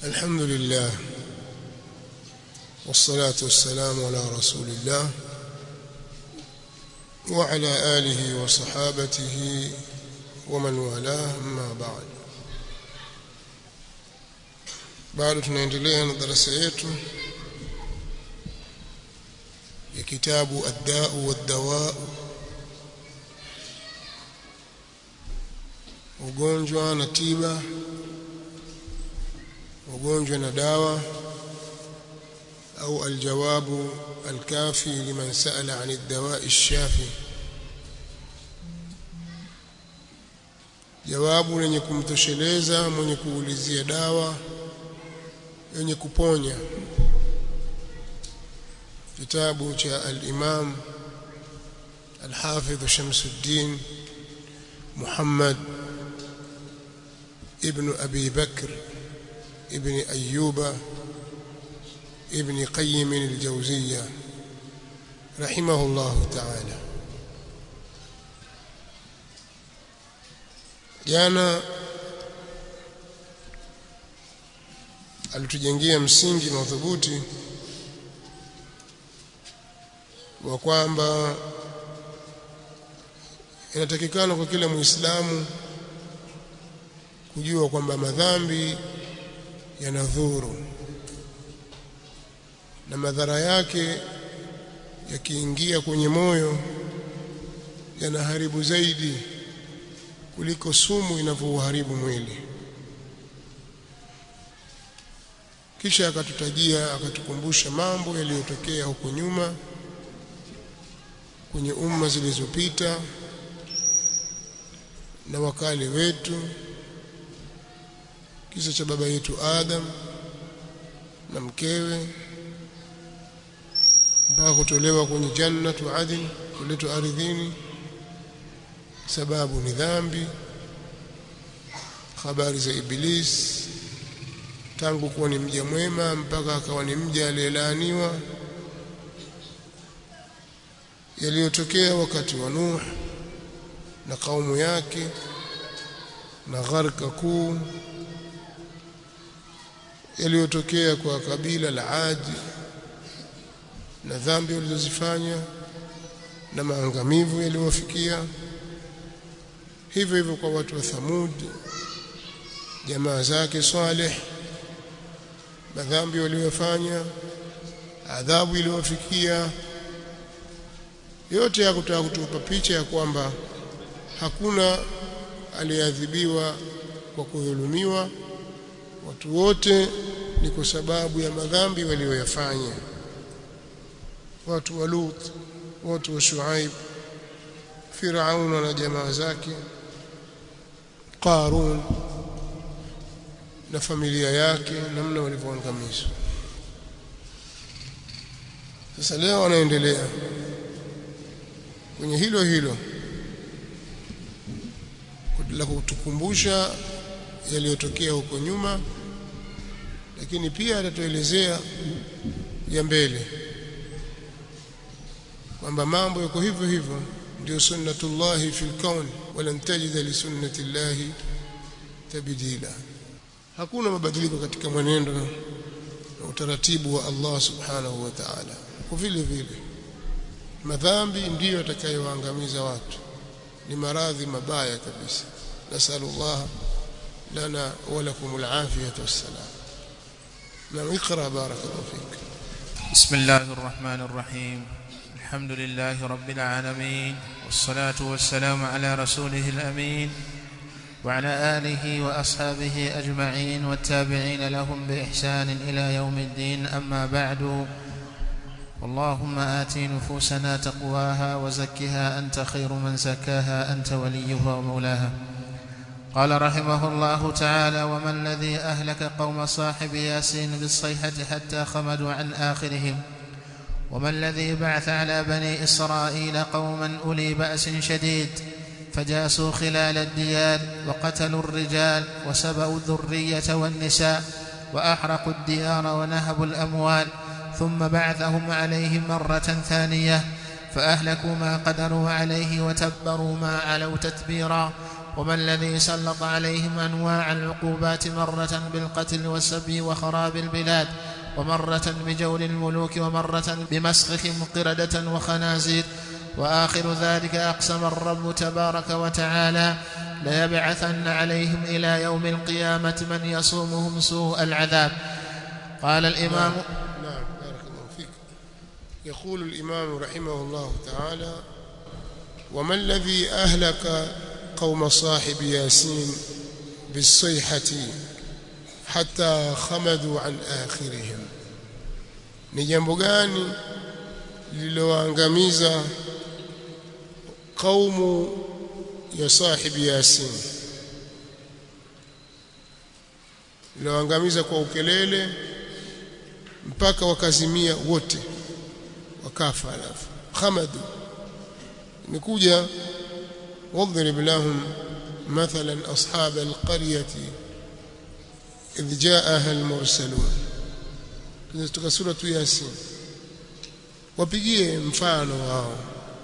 الحمد لله والصلاة والسلام على رسول الله وعلى آله وصحابته ومن والاه أما بعد bado tunaendelea na darasa yetu ya kitabu ad-da'u wad-dawa ugonjwa na tiba ugonjwa na dawa au aljawabu alkafi liman sa'ala 'an ad-dawa'i ash-shafi jawabu lenye kumtosheleza mwenye kuulizia dawa yenye kuponya kitabu cha al-Imam al-Hafidh Shamsuddin Muhammad ibn Abi Bakr ibn Ayyuba ibn Qayyim al-Jawziyya rahimahullah ta'ala jana alitujengea msingi madhubuti wa kwamba inatakikana kwa kila muislamu kujua kwamba madhambi yanadhuru na madhara yake yakiingia kwenye moyo yanaharibu zaidi kuliko sumu inavyouharibu mwili kisha akatutajia akatukumbusha mambo yaliyotokea huko nyuma kwenye umma zilizopita na wakale wetu kisa cha baba yetu Adam na mkewe mpaka kutolewa kwenye jannatu adn kuletwa ardhini sababu ni dhambi habari za iblis tangu kuwa ni mja mwema mpaka akawa ni mja aliyelaaniwa yaliyotokea wakati wa Nuh na kaumu yake na gharka kuu yaliyotokea kwa kabila la Adi na dhambi walizozifanya na maangamivu yaliyowafikia hivyo hivyo kwa watu wa Thamud jamaa zake Saleh madhambi waliyofanya adhabu iliyowafikia yote ya kutaka kutupa picha ya kwamba hakuna aliyeadhibiwa kwa kudhulumiwa watu wote ni kwa sababu ya madhambi walioyafanya watu wa Lut watu wa Shuaib Firaun na jamaa zake Qarun na familia yake namna walivyoangamizwa sasa leo wanaendelea kwenye hilo hilo la kutukumbusha yaliyotokea huko nyuma lakini pia atatuelezea ya mbele kwamba mambo yako hivyo hivyo ndio sunnatullahi fil kaun walan tajida li sunnatillahi tabdila hakuna mabadiliko katika mwenendo na utaratibu wa Allah subhanahu wa ta'ala kwa vile vile madhambi ndiyo yatakayoangamiza watu ni maradhi mabaya kabisa nasallallahu lana wa lakum alafiyata wassalam na ikra barakallahu fik بسم الله الرحمن الرحيم الحمد لله رب العالمين والصلاة والسلام على رسوله الأمين وعلى آله وأصحابه أجمعين والتابعين لهم بإحسان إلى يوم الدين أما بعد اللهم آت نفوسنا تقواها وزكها أنت خير من زكاها أنت وليها ومولاها قال رحمه الله تعالى وما الذي أهلك قوم صاحب ياسين بالصيحة حتى خمدوا عن آخرهم وما الذي بعث على بني إسرائيل قوما أولي بأس شديد فجاسوا خلال الديار وقتلوا الرجال وسبأوا الذرية والنساء وأحرقوا الديار ونهبوا الأموال ثم بعثهم عليهم مرة ثانية فأهلكوا ما قدروا عليه وتبروا ما علوا تتبيرا وما الذي سلط عليهم أنواع العقوبات مرة بالقتل والسبي وخراب البلاد ومرة بجور الملوك ومرة بمسخهم قردة وخنازير وآخر ذلك أقسم الرب تبارك وتعالى ليبعثن عليهم إلى يوم القيامة من يصومهم سوء العذاب قال الإمام نعم بارك الله فيك يقول الإمام رحمه الله تعالى وما الذي أهلك قوم صاحب ياسين بالصيحة حتى خمدوا عن آخرهم ni jambo gani lililoangamiza kaumu ya sahibi yasin lililoangamiza kwa ukelele mpaka wakazimia wote wakafa alafu khamadu nikuja واضرب لهم مثلا أصحاب القرية إذ جاءها المرسلون kutoka sura tu Yasin wapigie mfano wao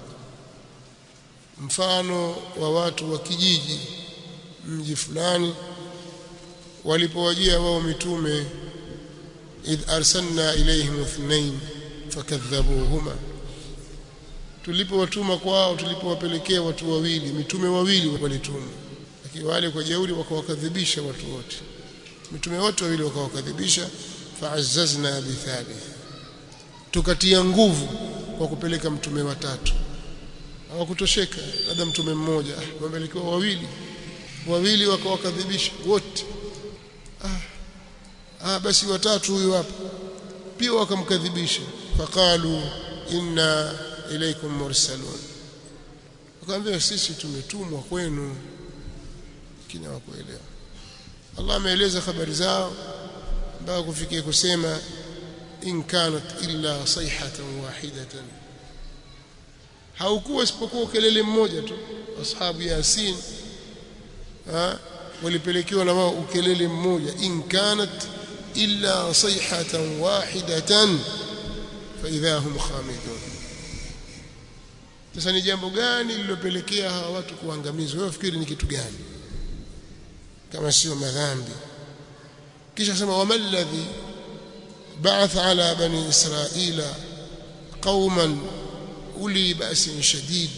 mfano wa watu wa kijiji mji fulani walipowajia wao mitume idh arsalna ilayhim ithnain fakadhabuhuma tulipowatuma kwao tulipowapelekea watu wawili mitume wawili walituma lakini wale kwa jeuri wakawakadhibisha watu wote mitume wote wawili wakawakadhibisha fa'azzazna bithalith tukatia nguvu kwa kupeleka mtume watatu hawakutosheka labda mtume mmoja wamepelekewa wawili wawili wakawakadhibisha wote ah, ah basi watatu huyu hapa pia wakamkadhibisha faqalu inna ilaykum mursalun wakamwambia sisi tumetumwa kwenu kina wakuelewa Allah ameeleza habari zao mpaka kufikia kusema in kanat illa sayhatan wahidatan haukuwa isipokuwa kelele mmoja tu ashabu yasin ha walipelekewa na wao ukelele mmoja in kanat illa sayhatan wahidatan fa idha hum khamidun sasa ni jambo gani lililopelekea hawa watu kuangamizwa wewe fikiri ni kitu gani kama sio madhambi kisha sema wamalladhi ba'atha ala bani israila qauman uli ba'sin shadid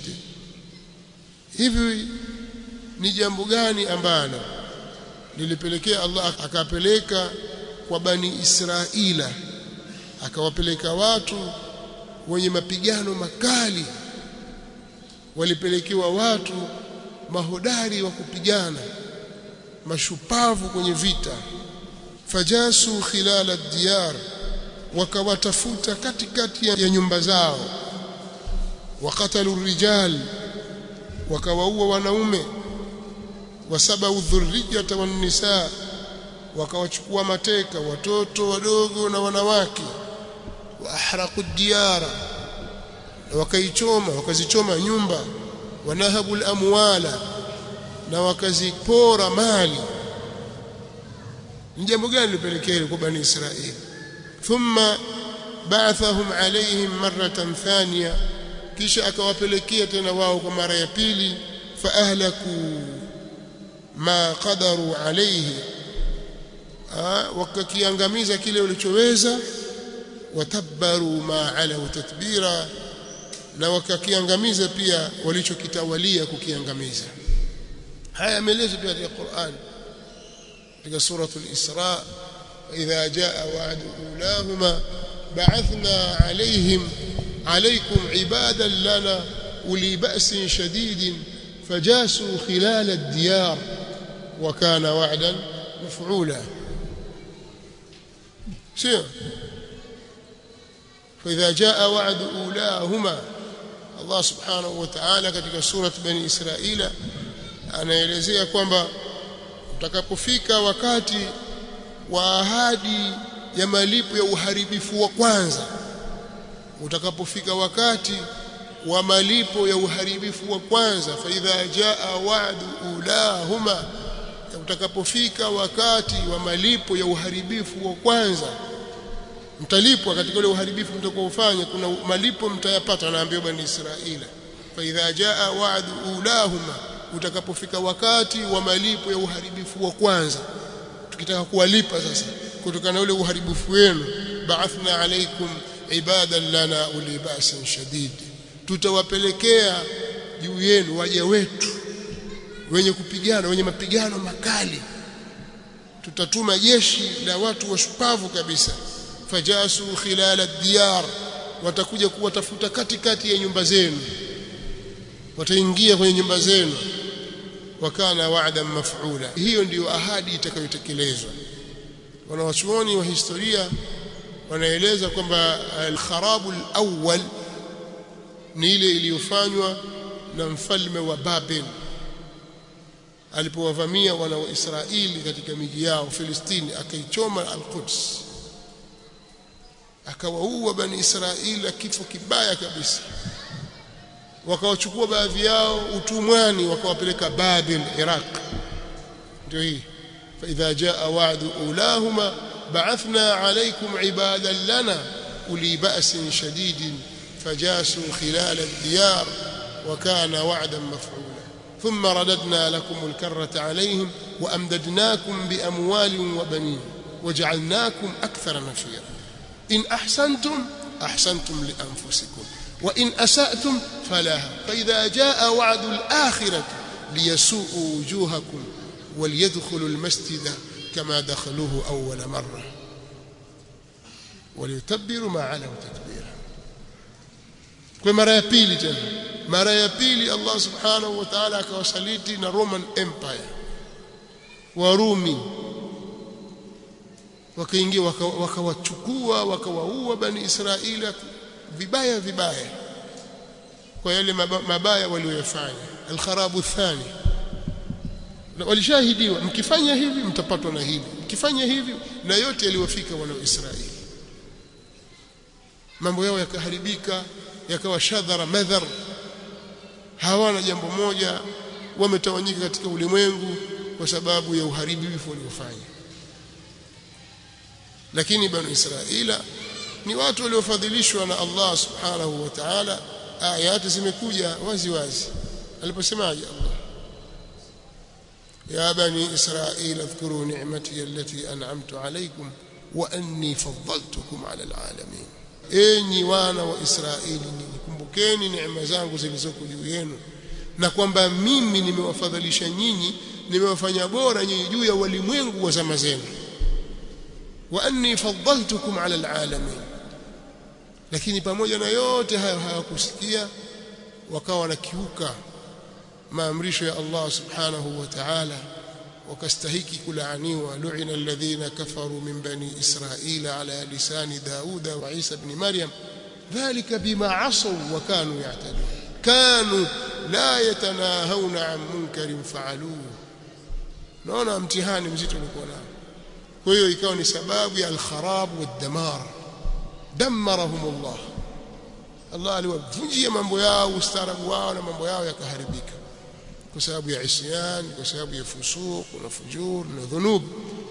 hivi ni jambo gani ambalo lilipelekea Allah akapeleka kwa bani Israila akawapeleka watu wenye mapigano makali walipelekewa watu mahodari wa kupigana mashupavu kwenye vita fajasu khilala diyar wakawatafuta katikati ya nyumba zao wakatalu rijal wakawaua wanaume wasabau dhurriyata wan nisaa wakawachukua mateka watoto wadogo na wanawake wa ahraqu diyara wakaichoma wakazichoma nyumba wanahabu amwala na wakazipora mali ni jambo gani lilipelekea kwa bani Israeli thumma ba'athahum alayhim marratan thaniya kisha akawapelekea tena wao kwa mara ya pili fa ahlaku ma qadaru alayhi wakakiangamiza kile walichoweza watabbaru ma ala tatbira na wakakiangamiza pia walichokitawalia kukiangamiza haya yameelezwa pia katika Qur'an katika sura al-Isra idha jaa wa'du ulahuma ba'athna alayhim alaykum ibadan lana uli ba'sin shadidin fajasu khilal ad-diyar wa kana wa'dan maf'ula sio فإذا جاء وعد أولاهما Allah subhanahu wa ta'ala katika surat bani Israila anaelezea kwamba utakapofika wakati wa ahadi ya malipo ya uharibifu wa kwanza utakapofika wakati wa malipo ya uharibifu wa kwanza fa idha jaa wa'du ulahuma utakapofika wakati wa malipo ya uharibifu wa kwanza mtalipwa katika ule uharibifu mtakaofanya kuna malipo mtayapata anaambiwa bani Israila fa idha jaa wa'du ulahuma utakapofika wakati wa malipo ya uharibifu wa kwanza tukitaka kuwalipa sasa kutokana na ule uharibifu wenu ba'athna alaikum ibadan lana uli ba'sin shadid tutawapelekea juu yenu waja wetu wenye kupigana wenye mapigano makali tutatuma jeshi la watu washupavu kabisa fajasu khilala diyar watakuja kuwatafuta katikati ya nyumba zenu wataingia kwenye nyumba zenu wakana wa'dan maf'ula hiyo ndiyo ahadi itakayotekelezwa wanawachuoni wa historia wanaeleza kwamba al-kharabu al-awwal ni ile iliyofanywa na mfalme wa Babel alipowavamia wana wa Israeli katika miji yao Filistini akaichoma al-Quds akawaua bani Israeli kifo kibaya kabisa wakawachukua baadhi yao utumwani wakawapeleka Babel Iraq ndio hii فإذا جاء وعد أولاهما بعثنا عليكم عبادا لنا أولي بأس شديد فجاسوا خلال الديار وكان وعدا مفعولا ثم رددنا لكم الكرة عليهم وأمددناكم بأموال وبنين وجعلناكم أكثر نفيرا إن أحسنتم أحسنتم لأنفسكم وإن أسأتم فلها فإذا جاء وعد الآخرة ليسوءوا وجوهكم وليدخلوا المسجد كما دخلوه أول مرة وليتبروا ما علوا تكبيرا kwa mara ya pili tena mara ya pili Allah subhanahu wa ta'ala akawasaliti na Roman Empire Warumi wakaingia wakawachukua wakawaua bani Israeli vibaya vibaya kwa yale mabaya waliyofanya al-kharabu thani walishahidiwa mkifanya hivi mtapatwa na hivi mkifanya hivi na yote yaliyofika wana Israeli mambo yao yakaharibika yakawa shadhara madhar hawana jambo moja wametawanyika katika ulimwengu kwa sababu ya uharibifu waliofanya lakini banu Israila ni watu waliofadhilishwa na Allah subhanahu wa ta'ala ayati zimekuja wazi wazi aliposemaje Allah يا بني إسرائيل اذكروا نعمتي التي أنعمت عليكم وأني فضلتكم على العالمين enyi wana wa Israeli nikumbukeni neema zangu zilizoko juu yenu na kwamba mimi nimewafadhilisha nyinyi nimewafanya bora nyinyi juu ya walimwengu wa zama zenu wa anni faddaltukum ala alalamin lakini pamoja na yote hayo hawakusikia wakawa wanakiuka maamrisho ya Allah subhanahu wa ta'ala wakastahiki kulaaniwa lu'ina alladhina kafaru min bani israila ala lisani dauda wa isa ibn maryam dhalika bima asaw wa kanu ya'tadun kanu la yatanahawna an munkarin fa'aluhu naona mtihani mzito ulikuwa nao kwa hiyo ikawa ni sababu ya al-kharab wad-damar damarahum Allah Allah aliwavunjia mambo yao ustaarabu wao na mambo yao yakaharibika kwa sababu ya isyan kwa sababu ya fusuq na fujur na dhunub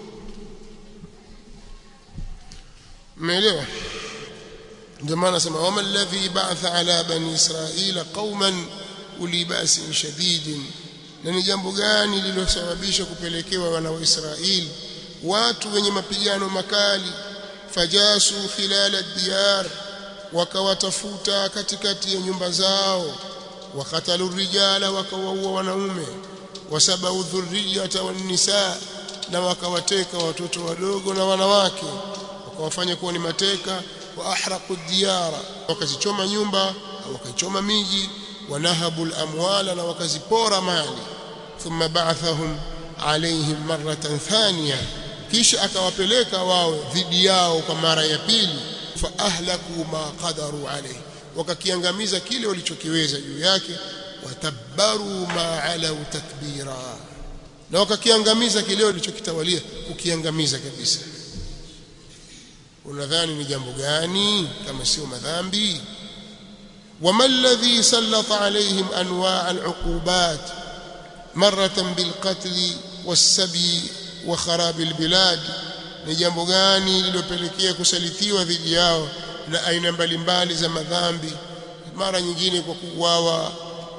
umeelewa ndio maana sema wama alladhi ba'atha ala bani israila qauman uli ba'sin shadidin na ni jambo gani lililosababisha kupelekewa wana wa Israeli watu wenye mapigano makali fajasu khilala diyar wakawatafuta katikati ya nyumba zao wakatalu rijala wakawaua wanaume wasabau dhurriyata wan nisa na wakawateka watoto wadogo na wanawake wakawafanya kuwa ni mateka wa ahraqu diyara wakazichoma nyumba wakaichoma miji wanahabu al-amwala na wakazipora mali thumma ba'athahum alaihim maratan thaniya kisha akawapeleka wao dhidi yao kwa mara ya pili fa ahlaku ma qadaru alayhi wakakiangamiza kile walichokiweza juu yake watabbaru ma alau takbira na wakakiangamiza kile walichokitawalia kukiangamiza kabisa unadhani ni jambo gani kama sio madhambi وما الذي سلط عليهم انواع العقوبات مره بالقتل والسبي وخراب البلاد ni jambo gani lilopelekea kusalitiwa dhidi yao na aina mbalimbali za madhambi mara nyingine kwa kuuawa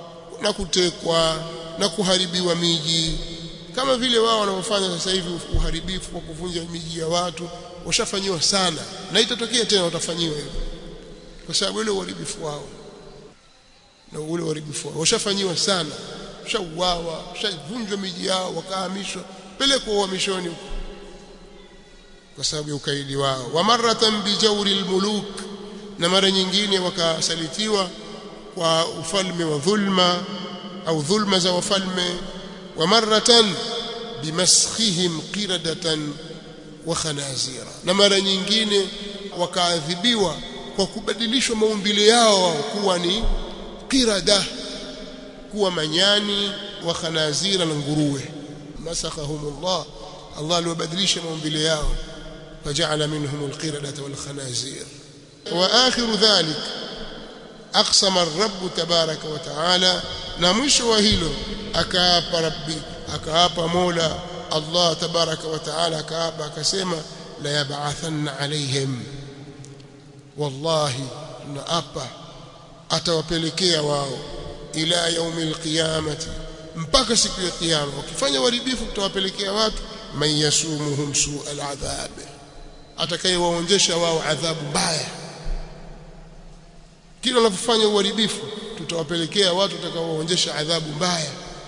na kutekwa na kuharibiwa miji kama vile wao wanaofanya sasa hivi uharibifu wa kuvunja miji ya watu washafanyiwa sana na itatokea tena watafanyiwa hivyo kwa sababu ile uharibifu wao na ule uharibifu wao washafanyiwa sana washauawa washavunjwa miji yao wakahamishwa pelekwa uhamishoni huko kwa sababu ya ukaidi wao wa maratan bijawri almuluk na mara nyingine wakasalitiwa kwa ufalme wa dhulma au dhulma za wafalme wa maratan bimaskhihim qiradatan wa khanazira na mara nyingine wakaadhibiwa kwa kubadilishwa maumbile yao kuwa ni qirada kuwa manyani wa khanazira na nguruwe masakhahumullah Allah aliwabadilisha maumbile yao فجعل منهم القردة والخنازير وآخر ذلك أقسم الرب تبارك وتعالى نمش وهيلو أكاب ربي أكاب مولا الله تبارك وتعالى أكاب كسيما ليبعثن عليهم والله نأبا atawapelekea wao ila yaumil qiyamati mpaka siku ya kiyama ukifanya uharibifu tutawapelekea watu man yasumuhum su'al adhab atakayewaonjesha wao adhabu mbaya kila wanapofanya uharibifu tutawapelekea watu watakaowaonjesha adhabu mbaya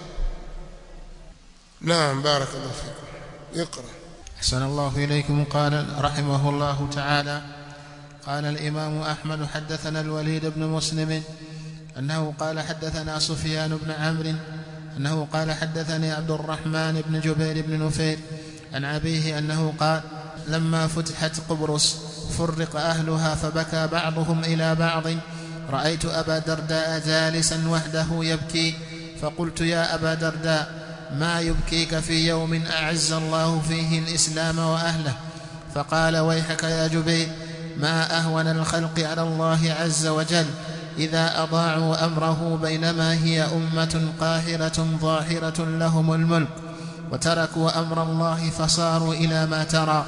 naam barakallahu fikum اقرا أحسن الله إليكم قال رحمه الله تعالى قال الإمام أحمد حدثنا الوليد بن مسلم أنه قال حدثنا سفيان بن عمرو أنه قال حدثني عبد الرحمن بن جبير بن نفير عن أبيه أنه قال لما فتحت قبرص فرق أهلها فبكى بعضهم إلى بعض رأيت أبا درداء جالسا وحده يبكي فقلت يا أبا درداء ما يبكيك في يوم أعز الله فيه الإسلام وأهله فقال ويحك يا جبير ما أهون الخلق على الله عز وجل إذا أضاعوا أمره بينما هي أمة قاهرة ظاهرة لهم الملك وتركوا أمر الله فصاروا إلى ما ترى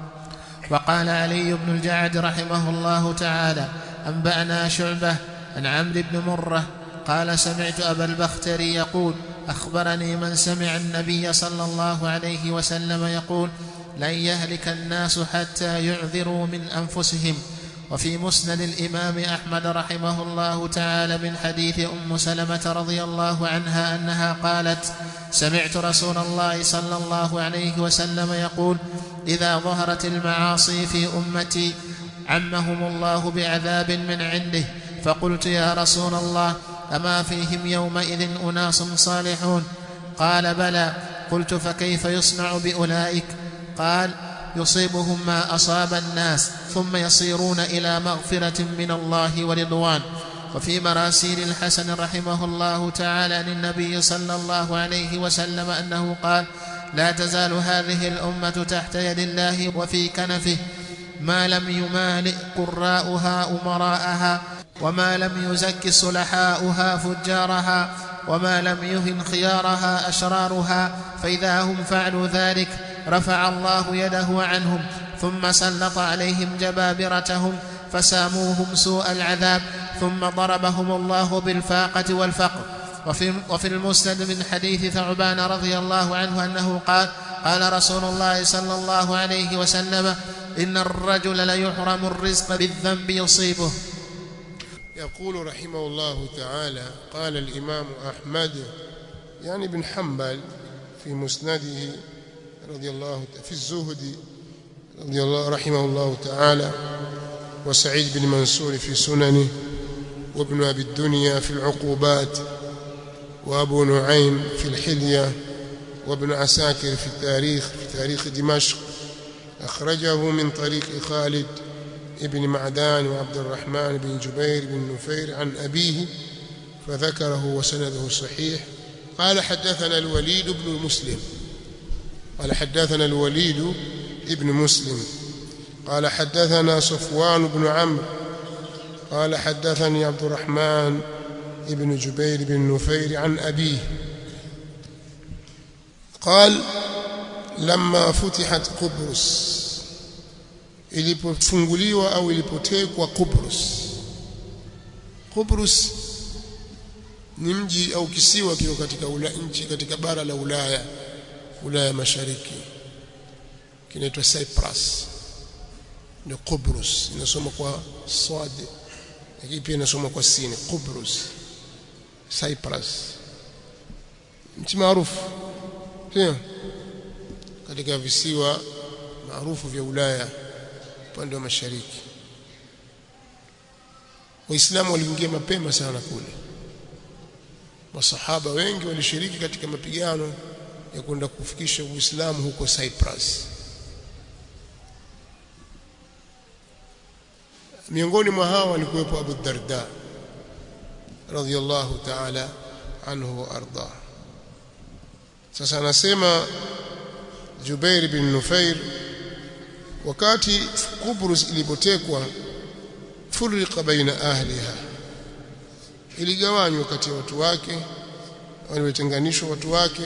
وقال علي بن الجعد رحمه الله تعالى أنبأنا شعبة عن عمرو بن مرة قال سمعت أبا البختري يقول أخبرني من سمع النبي صلى الله عليه وسلم يقول لن يهلك الناس حتى يعذروا من أنفسهم وفي مسند الإمام أحمد رحمه الله تعالى من حديث أم سلمة رضي الله عنها أنها قالت سمعت رسول الله صلى الله عليه وسلم يقول إذا ظهرت المعاصي في أمتي عمهم الله بعذاب من عنده فقلت يا رسول الله أما فيهم يومئذ أناس صالحون قال بلى قلت فكيف يصنع بأولئك قال يصيبهم ما أصاب الناس ثم يصيرون إلى مغفرة من الله ورضوان وفي مراسيل الحسن رحمه الله تعالى للنبي صلى الله عليه وسلم أنه قال لا تزال هذه الأمة تحت يد الله وفي كنفه ما لم يمالئ قراءها أمراءها وما لم يزك صلحاؤها فجارها وما لم يهن خيارها أشرارها فإذا هم فعلوا ذلك رفع الله يده عنهم ثم سلط عليهم جبابرتهم فساموهم سوء العذاب ثم ضربهم الله بالفاقة والفقر وفي, وفي المسند من حديث ثعبان رضي الله عنه أنه قال قال رسول الله صلى الله عليه وسلم إن الرجل ليحرم الرزق بالذنب يصيبه يقول رحمه الله تعالى قال الإمام أحمد يعني بن حنبل في مسنده رضي الله في الزهد رضي الله رحمه الله تعالى وسعيد بن منصور في سننه وابن أبي الدنيا في العقوبات وأبو نعيم في الحلية وابن عساكر في التاريخ في تاريخ دمشق أخرجه من طريق خالد ابن معدان وعبد الرحمن بن جبير بن نفير عن أبيه فذكره وسنده صحيح قال حدثنا الوليد بن مسلم قال حدثنا الوليد ابن مسلم قال حدثنا صفوان بن عمرو قال حدثني عبد الرحمن ابن جبير بن نفير عن أبيه قال لما فتحت قبرص ilipofunguliwa au ilipotekwa Kubrus Kubrus ni mji au kisiwa kiko katika ula, nchi katika bara la Ulaya Ulaya Mashariki kinaitwa Cyprus ni Qubrus inasoma kwa swad lakini pia inasoma kwa sin Qubrus Cyprus nchi maarufu sio katika visiwa maarufu vya Ulaya upande wa mashariki Waislamu waliingia mapema sana kule masahaba wengi walishiriki katika mapigano ya kwenda kufikisha Uislamu huko Cyprus miongoni mwa hao walikuwepo Abu Darda radhiyallahu ta'ala anhu wa arda sasa anasema Jubair bin Nufair wakati Kubrus ilipotekwa furika baina ahliha iligawanywa kati ya watu wake waliotenganishwa watu wake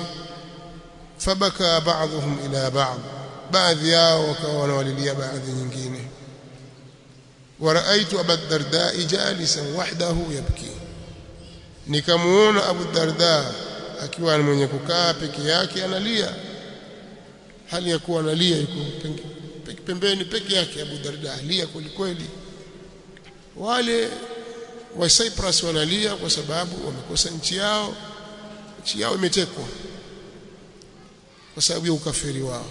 fabaka ba'dhum ila ba'd baadhi yao wakawa wanawalilia baadhi nyingine ورأيت أبا الدرداء جالسا وحده يبكي nikamuona Abu Darda akiwa ni mwenye kukaa peke yake analia hali ya kuwa analia yuko pembeni peke yake Abu Darda alia kweli kweli wale wa Cyprus wanalia kwa sababu wamekosa nchi yao nchi yao imetekwa kwa sababu ya ukafiri wao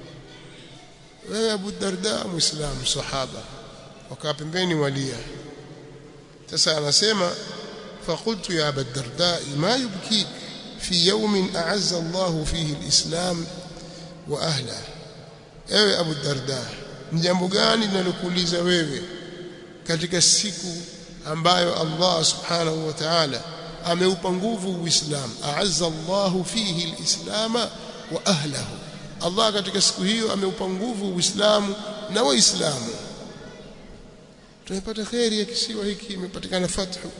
wewe Abu Darda muislamu sahaba wakaa pembeni walia sasa anasema فقلت يا أبا الدرداء ما يبكيك في يوم أعز الله فيه الإسلام وأهله ewe Abu Darda ni jambo gani linalokuuliza wewe katika siku ambayo Allah subhanahu wa ta'ala ameupa nguvu Uislamu a'azza Allah fihi al-islam wa ahlihi Allah katika siku hiyo ameupa nguvu Uislamu na Waislamu tumepata khairi ya kisiwa hiki imepatikana fathu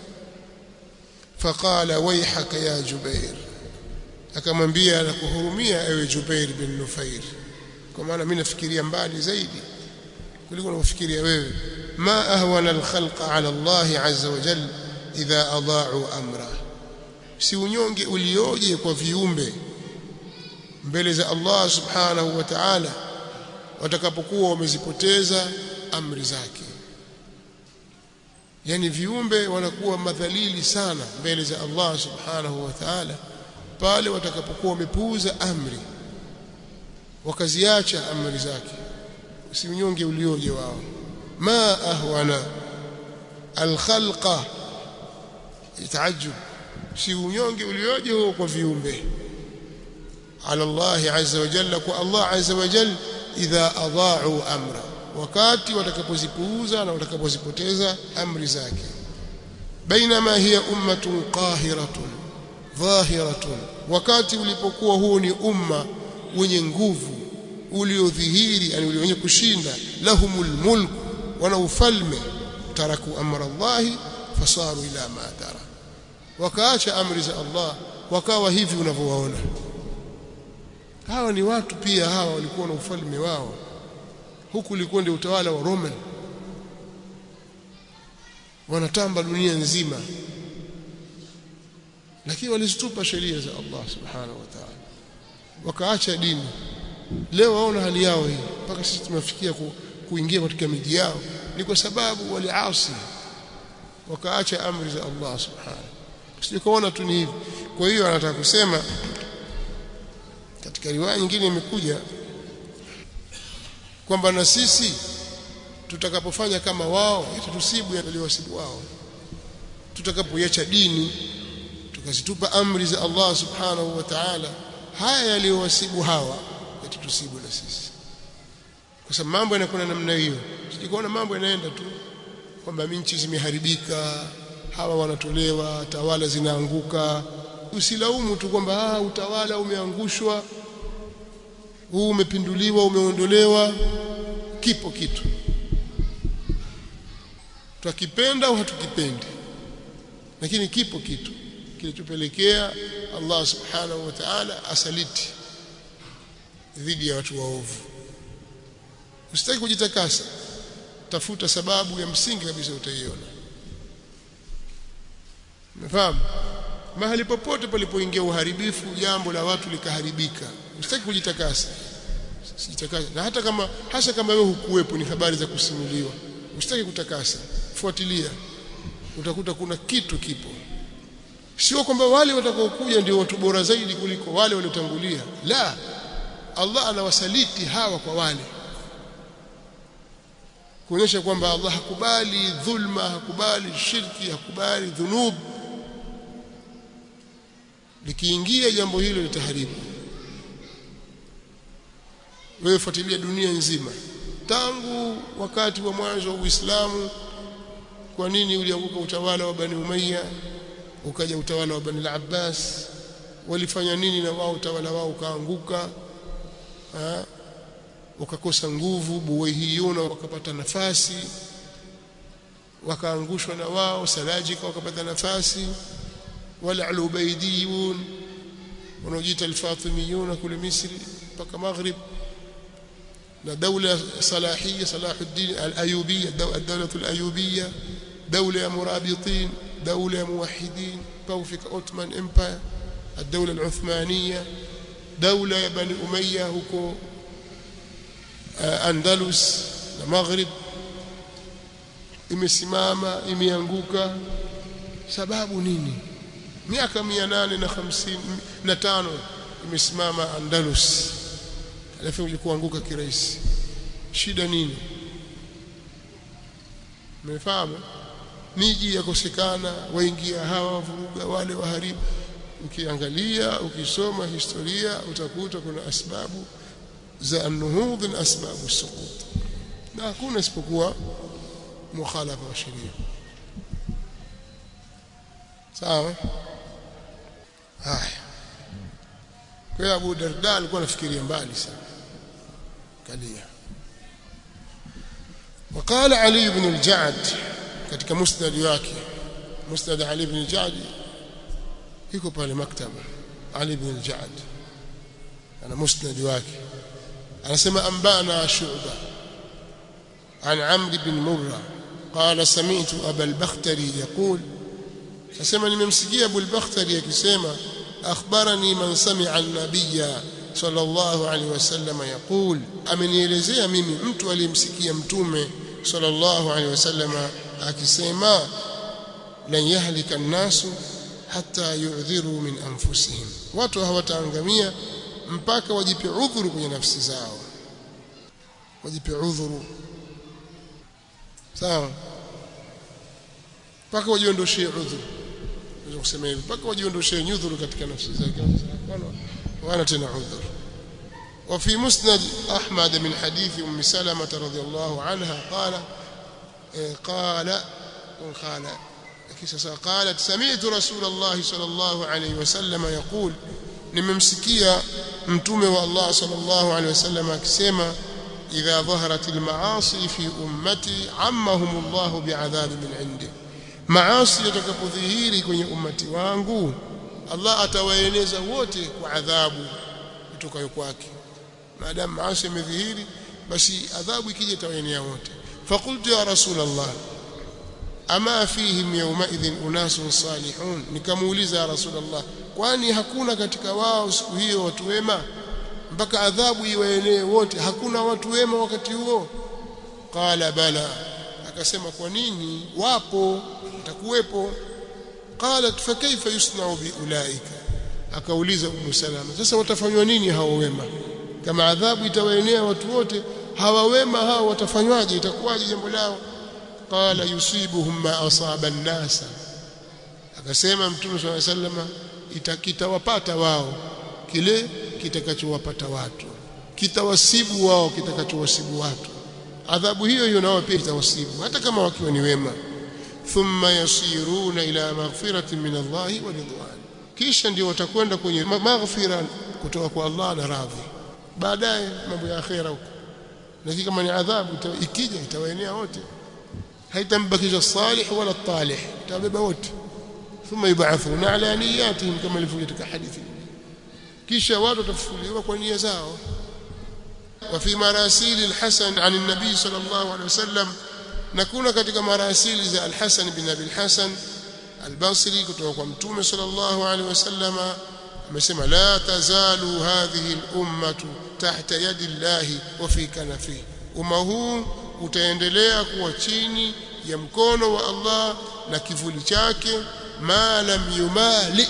faqala wayhaka ya Jubair akamwambia na kuhurumia ewe Jubair bin Nufair kwa maana mimi nafikiria mbali zaidi kuliko unafikiria wewe ma ahwana alkhalqa ala Allah azza wa jalla idha adaa'u amra si unyonge ulioje kwa viumbe mbele za Allah subhanahu wa ta'ala watakapokuwa wamezipoteza amri zake yani viumbe wanakuwa madhalili sana mbele za Allah subhanahu wa ta'ala pale watakapokuwa wamepuuza amri wakaziacha amri zake si unyonge ulioje wao ma ahwana alkhalqa yataajub si unyonge ulioje huo kwa viumbe ala Allah azza wa jalla kwa Allah azza wa jalla idha adaa'u amra wakati watakapozipuuza na watakapozipoteza amri zake bainama hiya ummatun qahiratun dhahiratun wakati ulipokuwa huo ni umma wenye nguvu uliodhihiri yani wenye kushinda lahumul mulk wana ufalme taraku amra Allah fasaru ila ma tara wakaacha amri za Allah wakawa hivi unavyowaona hawa ni watu pia hawa walikuwa na ufalme wao huku ulikuwa ndio utawala wa Roman wanatamba dunia nzima lakini walizitupa sheria za Allah subhanahu wa ta'ala wakaacha dini leo waona hali yao hii mpaka sisi tumefikia ku, kuingia katika miji yao ni kwa sababu waliasi wakaacha amri za Allah subhanahu sikuona tu ni hivi kwa hiyo anataka kusema katika riwaya nyingine imekuja kwamba na sisi tutakapofanya kama wao itatusibu yaliyowasibu wao tutakapoiacha dini tukazitupa amri za Allah subhanahu wa ta'ala haya yaliyowasibu hawa yatatusibu na sisi kwa sababu mambo yanakuwa namna hiyo sikuona mambo yanaenda tu kwamba nchi zimeharibika hawa wanatolewa tawala zinaanguka usilaumu tu kwamba ah utawala umeangushwa huu umepinduliwa umeondolewa kipo kitu twakipenda au hatukipendi lakini kipo kitu kilichopelekea Allah subhanahu wa ta'ala asaliti dhidi ya watu waovu usitaki kujitakasa tafuta sababu ya msingi kabisa utaiona umefahamu mahali popote palipoingia uharibifu jambo la watu likaharibika usitaki kujitakasa sijitakasa na hata kama hasa kama wewe hukuwepo ni habari za kusimuliwa usitaki kutakasa fuatilia utakuta kuna kitu kipo sio kwamba wale watakaokuja ndio watu bora zaidi kuliko wale waliotangulia la Allah anawasaliti hawa kwa wale kuonyesha kwamba Allah hakubali dhulma hakubali shirki hakubali dhunub likiingia jambo hilo litaharibu wewe fuatilia dunia nzima tangu wakati wa mwanzo wa Uislamu kwa nini ulianguka utawala wa Bani Umayya ukaja utawala wa Bani al-Abbas walifanya nini na wao utawala wao ukaanguka wakakosa nguvu buwaihiyuna wakapata nafasi wakaangushwa na wao salajika wakapata nafasi wala al-ubaidiyun wanaojiita al-fatimiyuna kule Misri mpaka Maghrib na daula salahiyya Salahuddin al-Ayyubiyya ad-dawla al-Ayyubiyya daula ya murabitin daula ya muwahhidin kufika Ottoman Empire الدولة العثمانية دولة يا بني أمية huko Andalus na Maghrib imesimama imeanguka sababu nini miaka 855 imesimama Andalus alafu kuanguka kirahisi shida nini mmefahamu miji yakosekana waingia hawa wavuruga wale waharibu ukiangalia ukisoma historia utakuta kuna asbabu za an-nuhudh na asbabu suqut na hakuna isipokuwa mukhalafa wa sheria sawa haya kwa hiyo Abu Darda alikuwa anafikiria mbali sana kalia وقال علي بن الجعد katika musnad wake musnad Ali ibn al-Ja'd iko pale maktaba Ali ibn al-Ja'd ana musnad wake anasema ambana shu'ba عن عمرو بن مرة قال سمعت أبا البختري يقول فسمع nimemsikia Abu al-Bakhtari akisema akhbarani man sami'a an-nabiyya sallallahu alayhi wasallam yaqul amenielezea mimi mtu aliyemsikia mtume sallallahu alayhi wasallam akisema lan yahlika an-nasu hatta yu'dhiru min anfusihim watu hawataangamia mpaka wajipe udhuru kwenye nafsi zao wajipe udhuru sawa mpaka wajiondoshee udhuru naweza kusema hivi mpaka wajiondoshee nyudhuru katika nafsi zao wana tena udhuru وفي مسند أحمد من حديث أم سلمة رضي الله عنها قال قال قال قالت سمعت رسول الله صلى الله عليه وسلم يقول nimemsikia mtume wa Allah sallallahu alaihi wasallam akisema idha dhaharat almaasi fi ummati ammahum Allah bi'adhab min indi maasi yatakapodhihiri kwenye ummati wangu Allah atawaeneza wote kwa adhabu kutoka kwake maadamu maasi yamedhihiri basi adhabu ikija itawaenea wote faqultu ya rasul Allah ama fihim yawmaidhin unasun salihun nikamuuliza ya rasulullah kwani hakuna katika wao siku hiyo watu wema mpaka adhabu iwaenee wote hakuna watu wema wakati huo qala bala akasema kwa nini wapo utakuwepo qalat fa kaifa yusna'u bi ulaika akauliza ummu salama sasa watafanywa nini hao wema kama adhabu itawaenea watu wote hawa wema hao watafanywaje itakuwaje jambo lao qala yusibuhum ma asaba an-nasa akasema mtume swalla sallama itakitawapata wao kile kitakachowapata watu kitawasibu wao kitakachowasibu watu adhabu hiyo hiyo nao pia itawasibu hata kama wakiwa ni wema thumma yasiruna ila maghfiratin min Allah wa ridwan kisha ndio watakwenda kwenye maghfira kutoka kwa Allah na radhi baadaye mambo ya akhera huko lakini kama ni adhabu ikija itawaenea wote haitambakisha salih wala talih itabeba wote thumma yubathuna ala niyatihim kama ilivyo katika hadithi kisha watu watafufuliwa kwa nia zao وفي مراسيل الحسن عن النبي صلى الله عليه وسلم نكون katika marasili za al-Hasan bin Abi al-Hasan al-Basri kutoka kwa Mtume sallallahu alaihi wasallama amesema la tazalu hadhihi al-ummatu tahta yadi Allahi wa fi kanafihi umma huu utaendelea kuwa chini ya mkono wa Allah na kivuli chake ma lam yumali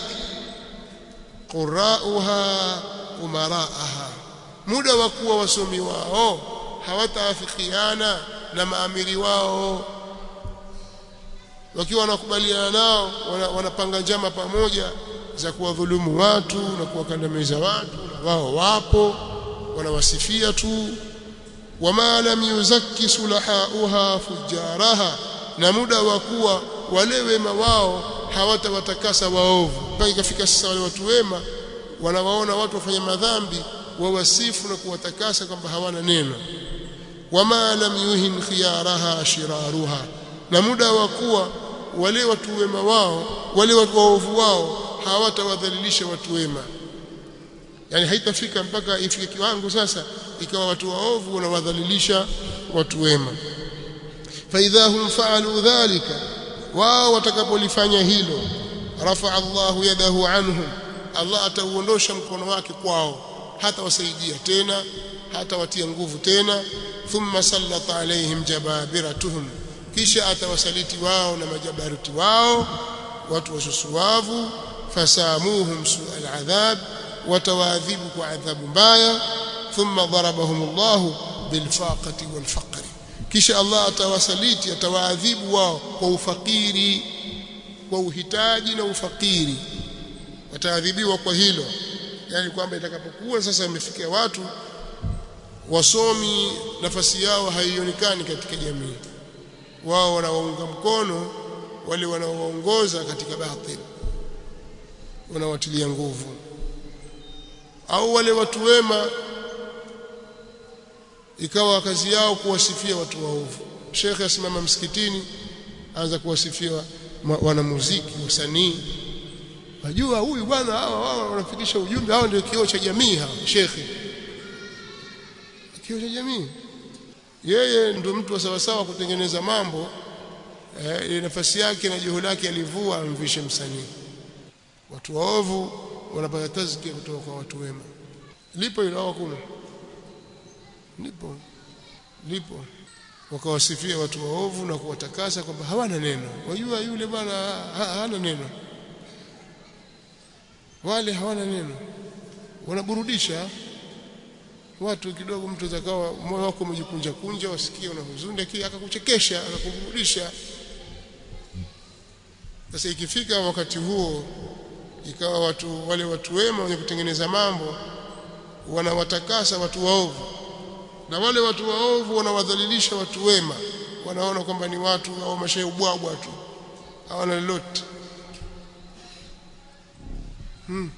qurauha umaraaha muda wa kuwa wasomi wao hawataafikiana na maamiri wao wakiwa wanakubaliana nao wanapanga njama pamoja za kuwadhulumu watu na kuwakandamiza watu na wao wapo wanawasifia tu wama lam yuzakki sulahauha fujaraha na muda wa kuwa wale wema wao hawatawatakasa waovu mpaka ikafika sasa wale watu wema wanawaona watu wafanya madhambi wawasifu na kuwatakasa kwamba hawana neno wama lam yuhin khiyaraha shiraruha na muda wa kuwa wale watu wema wao wale watu waovu wao hawatawadhalilisha watu wema yani haitafika mpaka ifike kiwango sasa ikawa watu waovu wanawadhalilisha watu wema faidha hum faalu dhalika wao watakapolifanya hilo rafa Allahu yadahu anhum Allah atauondosha mkono wake kwao hata wasaidia tena hata watia nguvu tena thumma sallata alaihim jababiratuhum kisha atawasaliti wao na majabaruti wao watu wasusuwavu fasamuhum su'al adhab watawaadhibu kwa adhabu mbaya thumma darabahum Allah bilfaqati walfaqri kisha Allah atawasaliti atawaadhibu wao kwa ufakiri kwa uhitaji na ufakiri wataadhibiwa kwa hilo yani kwamba itakapokuwa sasa imefikia watu wasomi nafasi yao haionekani katika jamii wao wanawaunga mkono wale wanaowaongoza katika batili wanawatilia nguvu au wale watu wema ikawa kazi yao kuwasifia watu waovu shekhe asimama msikitini anza kuwasifia wanamuziki wasanii Wajua huyu bwana hawa wao wanafikisha ujumbe hao ndio kioo cha jamii hawa shekhe kioo cha jamii yeye ndio mtu wa sawa sawa kutengeneza mambo eh, nafasi yake na juhudi lake alivua amvishe msanii watu waovu wanapata tazkia kutoka kwa watu wema lipo hilo hakuna lipo lipo wakawasifia watu waovu na kuwatakasa kwamba hawana neno wajua yule bwana ha, hana neno wale hawana neno wanaburudisha watu kidogo mtu zakawa moyo wako umejikunja kunja wasikie una huzuni lakini akakuchekesha akakuburudisha sasa ikifika wakati huo ikawa watu wale watu wema wenye kutengeneza mambo wanawatakasa watu waovu na wale watu waovu wanawadhalilisha watu wema wanaona kwamba ni watu au mashaubwabwa tu hawana lolote hmm.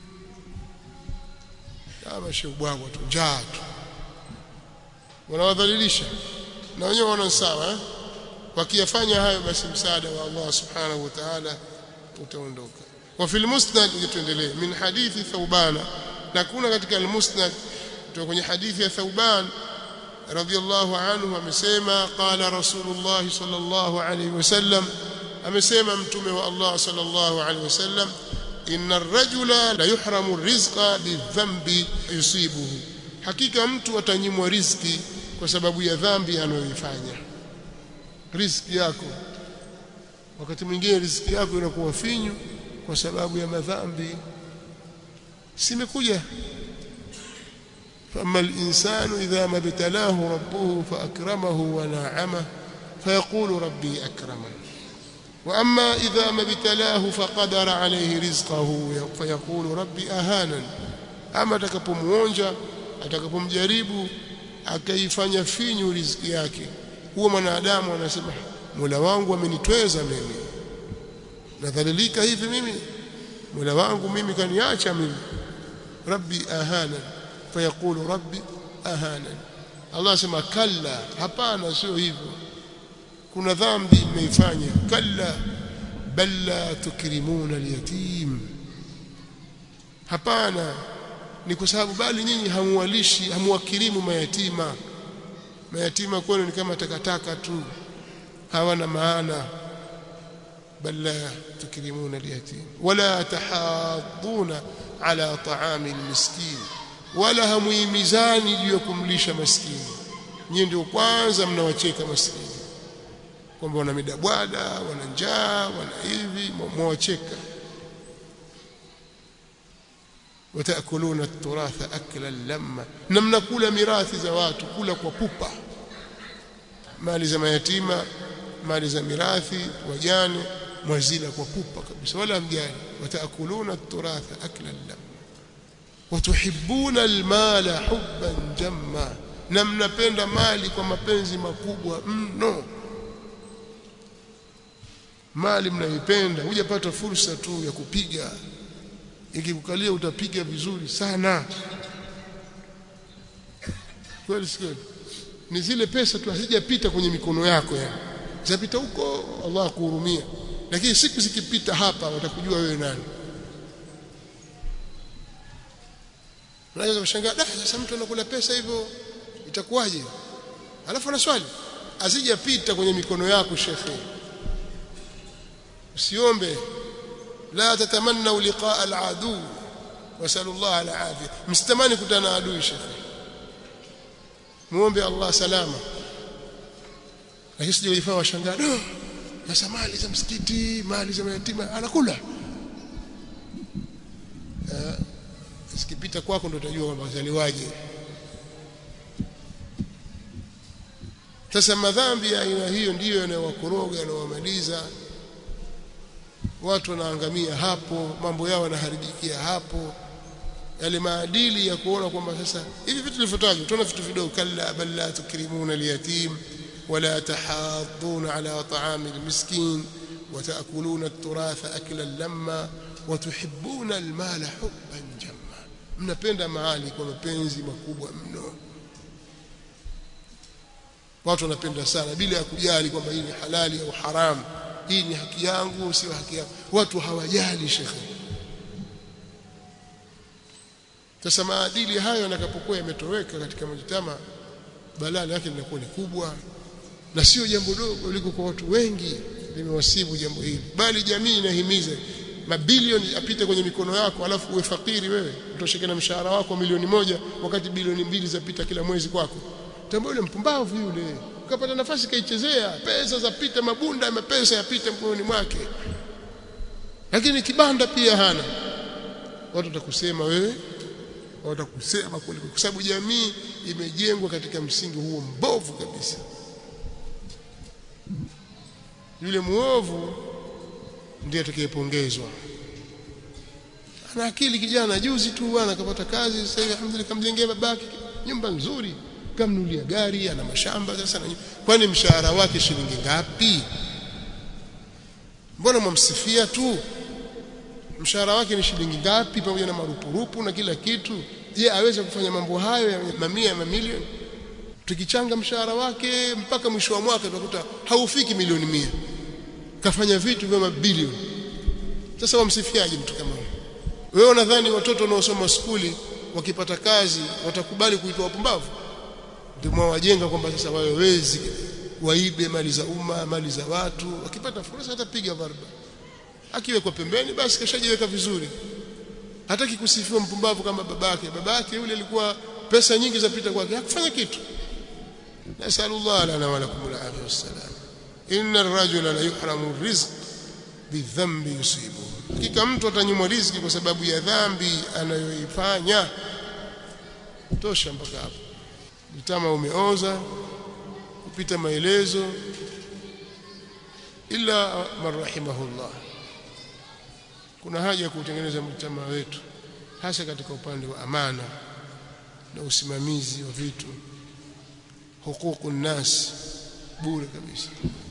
kama shaubwabwa tu njaa tu wanawadhalilisha na wenyewe wana sawa eh? wakiyafanya hayo basi msaada wa Allah subhanahu wa ta'ala utaondoka wa fil musnad tuendelee min hadithi thawbana na kuna katika al-musnad kutoka kwenye hadithi ya thawban radiyallahu anhu amesema qala rasulullah sallallahu alayhi wasallam amesema mtume wa Allah sallallahu alayhi wasallam inna ar-rajula la yuhramu rizqa bidhanbi yusibuhu hakika mtu atanyimwa riziki kwa sababu ya dhambi anayoifanya riziki yako wakati mwingine riziki yako inakuwa finyu kwa sababu ya madhambi simekuja فأما الإنسان إذا ما ابتلاه ربه فأكرمه ونعمه فيقول ربي أكرمن وأما إذا ما ابتلاه فقدر عليه رزقه فيقول ربي أهانا أما atakapomuonja atakapomjaribu akaifanya finyu riziki yake huwa mwanadamu anasema Mola wangu amenitweza mimi nadhalilika hivi mimi Mola wangu mimi kaniacha mimi Rabbi ahana fayaqulu Rabbi ahana Allah sema kalla hapana sio hivyo kuna dhambi mmeifanya kalla bal la tukrimuna alyatim hapana ni kwa sababu bali nyinyi hamuwalishi hamuwakirimu mayatima mayatima kwenu ni kama takataka tu hawana maana بل لا تكرمون اليتيم ولا تحاضون على طعام المسكين ولا hamuimizani juu ya kumlisha maskini nyinyi ndio kwanza mnawacheka maskini kwamba wana midabwada wana njaa wana hivi mwawacheka watakuluna turatha aklan lamma na mnakula mirathi za watu kula kwa pupa mali za mayatima mali za mirathi wajane mwazila kwa pupa kabisa wala mjani watakuluna turatha aklan lamma watuhibbuna almala hubban jamma na mnapenda mali kwa mapenzi makubwa mno mali mnaipenda hujapata fursa tu ya kupiga ikikukalia utapiga vizuri sana kweli sio ni zile pesa tu hazijapita kwenye mikono yako yani zapita huko Allah kuhurumia lakini siku zikipita hapa watakujua wewe nani unaweza kushangaa da sasa mtu anakula pesa hivyo itakuwaje alafu ana swali azijapita kwenye mikono yako shekhe usiombe la tatamannu liqaa al-adu wasallallahu al-afia msitamani kutana na adui shekhe muombe Allah salama lakini sije kujifanya washangaa do sasa mali za msikiti mali za mayatima anakula sikipita kwako ndo utajua kwamba zaliwaje sasa madhambi ya aina hiyo ndiyo yanayowakoroga yanayowamaliza watu wanaangamia hapo mambo yao yanaharibikia hapo yale maadili ya kuona kwamba sasa hivi vitu vilivyotajwa tunaona vitu vidogo kalla bal la tukrimuna alyatim wala tahadduna ala ta'ami almiskin وتأكلون التراث أكلا لما وتحبون المال حبا جما mnapenda mahali kwa mapenzi makubwa mno watu wanapenda sana bila ya kujali kwamba hii ni halali au haramu hii ni haki yangu sio haki yangu watu hawajali shekhe sasa maadili hayo yanapokuwa yametoweka katika mjitama balaa yake linakuwa ni kubwa na sio jambo dogo liko kwa watu wengi limewasibu jambo hili bali jamii inahimiza mabilioni apite kwenye mikono yako alafu uwe fakiri wewe utosheke na mshahara wako milioni moja wakati bilioni mbili zapita kila mwezi kwako tambua yule mpumbavu yule ukapata nafasi kaichezea pesa zapita mabunda ya pesa yapita mkononi mwake lakini kibanda pia hana watu watakusema wewe watakusema kwa sababu jamii imejengwa katika msingi huo mbovu kabisa yule muovu ndiye atakayepongezwa ana akili kijana juzi tu bwana akapata kazi sasa hivi alhamdulillah kamjengea babake nyumba nzuri kamnulia gari ana mashamba sasa na kwani mshahara wake shilingi ngapi mbona mwamsifia tu mshahara wake ni shilingi ngapi pamoja na marupurupu na kila kitu je aweze kufanya mambo hayo ya mamia ya mamilioni tukichanga mshahara wake mpaka mwisho wa mwaka tutakuta haufiki milioni mia kafanya vitu vya mabilioni sasa wamsifiaje mtu kama huyo wewe unadhani watoto wanaosoma skuli wakipata kazi watakubali kuitwa wapumbavu ndio mwawajenga kwamba sasa wawe wezi waibe mali za umma mali za watu wakipata fursa atapiga varba akiwekwa pembeni basi kashajiweka vizuri hataki kusifiwa mpumbavu kama babake babake yule alikuwa pesa nyingi zapita kwake hakufanya kitu nasallallahu lana wa lakum al-afiyah wassalam inna ar-rajula la yuhramu rizq bidhambi yusibu hakika mtu atanyimwa riziki kwa sababu ya dhambi anayoifanya tosha mpaka hapo mtama umeoza kupita maelezo ila man rahimahullah kuna haja ya kutengeneza mtama wetu hasa katika upande wa amana na usimamizi wa vitu hukuku nas bure kabisa